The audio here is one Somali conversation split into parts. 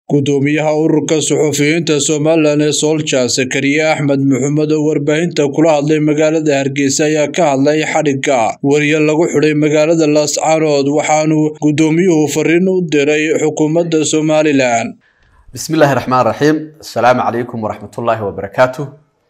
gudoomiyaha ururka suxufiyiinta somalilan ee soolja sakariye axmed maxamed oo warbaahinta kula hadlay magaalada hargeysa ayaa ka hadlay xadhigga weriye lagu xidhay magaalada laascaanood waxaanu gudoomiyuhu fariin u diray xukuumadda somalilan bismillahi raxmaan raxiim asalaamu calaykum waraxmatullaahi wabarakaatu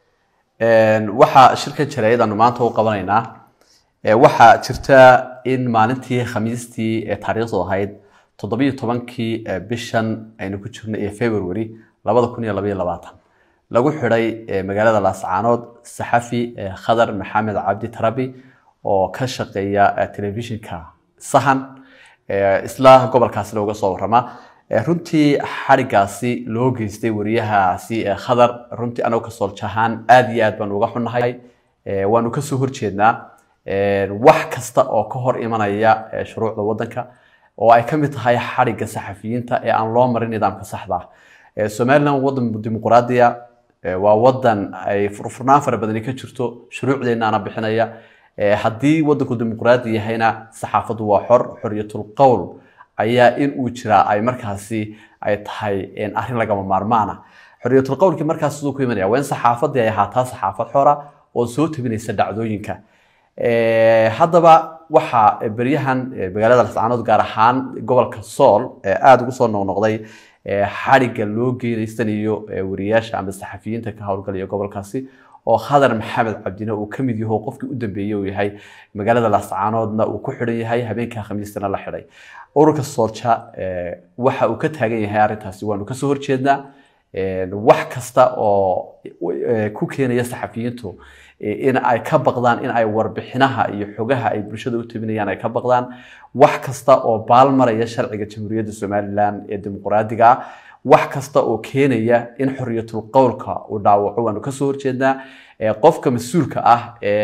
waxaa shirkan jaraayadaanu maanta u qabanaynaa waxaa jirta in maalintii khamiistii ee taariikhdu ahayd toddobiyo tobankii bishan aynu ku jirnay ee february labada kun iyo labaiyo labaatan lagu xidhay magaalada laascaanood saxafi khadar maxamed cabdi tarabi oo ka shaqeeya telefishinka sahan isla gobolkaasina uga soo warama runtii xadhigaasi loo geystay wariyahaasi khadar runtii anagu ka sooljahaan aada iyo aad baanu uga xunnahay waanu kasoo horjeednaa wax kasta oo ka hor imanaya shuruucda waddanka oo ay ka mid tahay xadhigga saxafiyiinta ee aan loo marin nidaamka saxda ah somalilan wadan dimuqraadiya waa wadan ay furfurnaan fara badani ka jirto shuruucdeennaana bixinaya haddii wadanku dimuqraadi yahayna saxaafaddu waa xor xorriyatul qowl ayaa in uu jiraa ay markaasi ay tahay arrin lagama maarmaana xorriyatul qowlkii markaas siduu ku imanaya waa in saxaafaddii ay ahaataa saxaafad xora oo soo tabinaysa dhacdooyinka haddaba waxaa beryahan magaalada lascaanood gaar ahaan gobolka sool aada ugu soo noqnoqday xadhigga loo geedaystanayo wariyaasha ama saxafiyiinta ka howlgalaya gobolkaasi oo khadar maxamed cabdine uu ka mid yaho qofkii u dambeeyey uu yahay magaalada laascaanoodna uu ku xidhan yahay habeenka khamiistana la xidhay ururka soolja waxa uu ka taagan yahay arrintaasi waanu kasoo horjeednaa wax kasta oo ku keenaya saxafiyiintu in ay ka baqdaan in ay warbixinaha iyo xogaha ay bulshada u tabinayaan ay ka baqdaan wax kasta oo baalmaraya sharciga jamhuuriyadda somalilan ee dimuqraadiga ah wax kasta oo keenaya in xorriyatul qowlka uu dhaawaco waanu kasoo horjeednaa qofka mas-uulka ah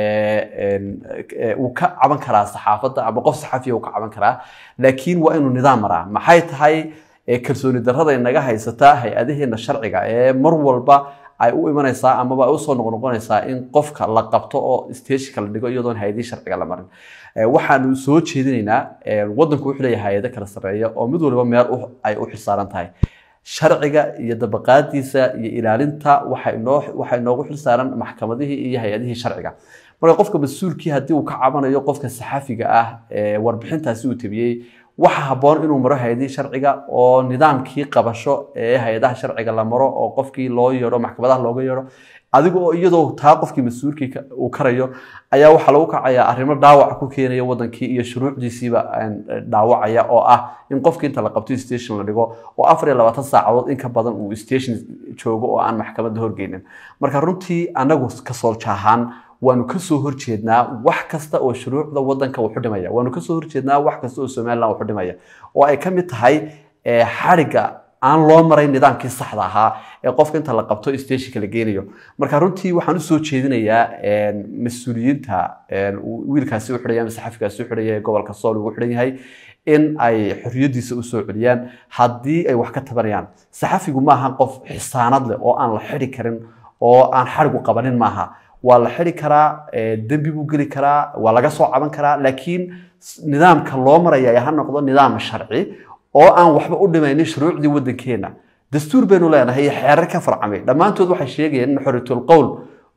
uu ka caban karaa saxaafadda ama qof saxafiya uu ka caban karaa laakiin waa inuu nidaam maraa maxay tahay kalsooni darrada inaga haysata hay-adaheena sharciga ee mar walba ay u imanaysaa amaba ay usoo noqnoqonaysaa in qofka la qabto oo stageka la dhigo iyadoon hay-adihii sharciga la marin waxaanu soo jeedinaynaa wadanku wuxuu leeyahay hay-ado kala sarreeya oo mid waliba meel ay u xilsaaran tahay sharciga iyo dabaqaadiisa iyo ilaalinta waxaa inoogu xilsaaran maxkamadihii iyo hay-adihii sharciga marka qofka mas-uulkii haddii uu ka cabanayo qofka saxafiga ah warbixintaasi uu tabiyey waxa habboon inuu maro hay-adihii sharciga oo nidaamkii qabasho ee hay-adaha sharciga la maro oo qofkii loo yeedho maxkamadaha looga yeedho adiga oo iyadoo taa qofkii mas-uulkii uu karayo ayaa waxaa lagu kacayaa arrimo dhaawac ku keenaya wadankii iyo shuruucdiisiiba dhaawacaya oo ah in qofkii inta la qabto station la dhigo oo afar iyo labaatan saacadood in ka badan uu station joogo oo aan maxkamadda horgeynin marka runtii anagu ka sooljahaan waanu kasoo horjeednaa wax kasta oo shuruucda wadanka uu xudhimaya waanu kasoo horjeednaa wax kasta oo somalilan uu xudhimaya oo ay ka mid tahay xadhigga aan loo maray nidaamkii saxda ahaa ee qofka inta la qabto stationka la geenayo marka runtii waxaan usoo jeedinayaa mas-uuliyiinta wiilkaasi u xidhaya ama saxafigaasi u xidhaya ee gobolka sool ugu xidhan yahay in ay xorriyadiisa usoo celiyaan haddii ay wax ka tabanayaan saxafigu maaha qof xisaanad leh oo aan la xidhi karin oo aan xadhigu qabanin maaha waa la xidhi karaa dembi buu geli karaa waa laga soo caban karaa laakiin nidaamka loo maraya ha noqdo nidaam sharci oo aan waxba u dhimaynin shuruucdii waddankeena dastuur baynu leenahay xeerar ka farcamay dhammaantood waxay sheegayaan in xorriyatul qowl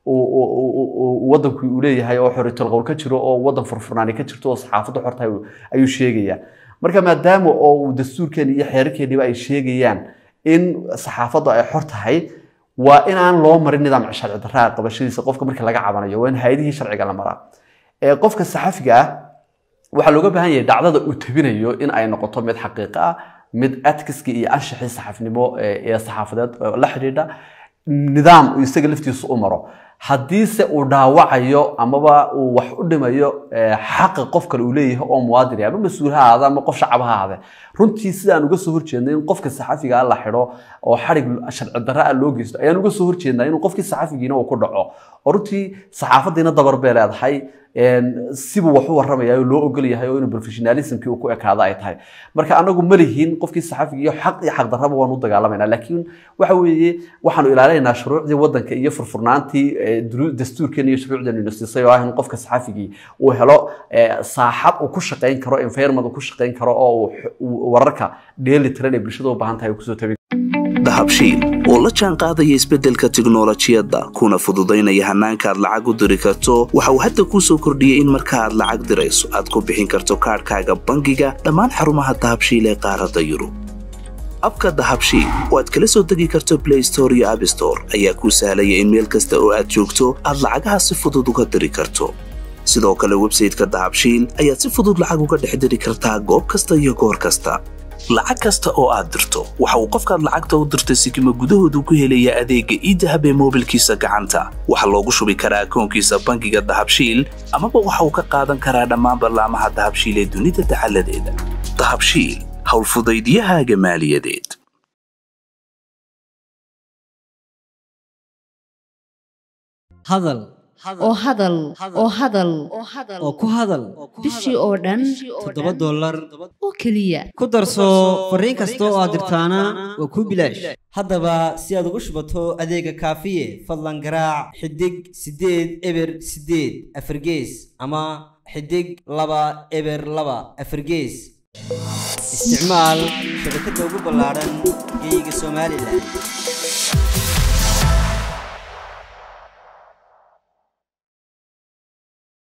waddanku uu leeyahay oo xorriyatul qowl ka jiro oo waddan furfurnaani ka jirto oo saxaafadda xortahay ayuu sheegayaa marka maadaama oo uu dastuurkeeni iyo xeerarkeeniba ay sheegayaan in saxaafaddu ay xor tahay waa inaan loo marin nidaam sharci darraa qabashadiisa qofka marka laga cabanayo waa in hay-adihii sharciga la maraa qofka saxafiga ah waxaa looga baahan yahay dhacdada uu tabinayo in ay noqoto mid xaqiiqo ah mid adkiskii iyo anshaxii saxafnimo ee saxaafadeed la xidhiidha nidaam uu isaga laftiisa u maro haddiise uu dhaawacayo amaba uu wax u dhimayo xaqa qof kale uu leeyahay oo muwaadin ama mas-uul ha ahaada ama qof shacab ha ahaade runtii sidaan uga soo horjeednay in qofka saxafiga la xidho oo xadhig sharci darra ah loo geysto ayaan uga soo horjeednaa inuu qofkii saxafigiina uu ku dhaco oo runtii saxaafadiina dabar bay leedahay sibuu wax u waramaya oo loo ogol yahay oo inuu professionalismkii uu ku ekaado ay tahay marka anagu ma lihin qofkii saxafigiiyo xaq iyo xaq darraba waan u dagaalamayna laakiin waxa weeye waxaanu ilaalinaynaa shuruucdii waddanka iyo furfurnaantii dastuurkeena iyo shuruucdeenu ina siisay oo ah in qofka saxafigii uu helo saaxad uu ku shaqayn karo environment uu ku shaqayn karo oo uu wararka dheeli tiran ee bulshada u baahan tahay uu kusoo tabi dahabshiil oo la jaan qaadaya isbeddelka tiknolojiyadda kuna fududaynaya hannaanka aad lacag u diri karto waxa uu hadda kuu soo kordhiyey in marka aad lacag dirayso aad ku bixin karto kaadhkaaga bangiga dhammaan xarumaha dahabshiil ee qaaradda yurub abka dahabshiil oo aad kala soo degi karto blay store iyo abstore ayaa kuu sahlaya in meel kasta oo aad joogto aad lacagaha si fudud uga diri karto sidoo kale websayteka dahabshiil ayaad si fudud lacag uga dhex diri kartaa goob kasta iyo goor kasta lacag kasta oo aad dirto waxa uu qofkaad lacagta u dirtay sikima gudahoodu ku helayaa adeegga iidahab ee moobilkiisa gacanta waxaa loogu shubi karaa akoonkiisa bangiga dahabshiil amaba waxa uu ka qaadan karaa dhammaan ballaamaha dahabshiil ee dunida dacaladeeda dahabshiil howlfudaydiyahaaga maaliyadeed hadal oo hadal oo hadal oo ku hadal bishii oo dhan toddoba dollar oo keliya ku darso fariin kasta oo aad dirtaana waa kuu bilaash haddaba si aad ugu shubato adeega kaafiye fadlan garaac xidig siddeed eber siddeed afargees ama xidig laba eber laba afargees isticmaal shabakadda ugu ballaadhan geeyiga somalilan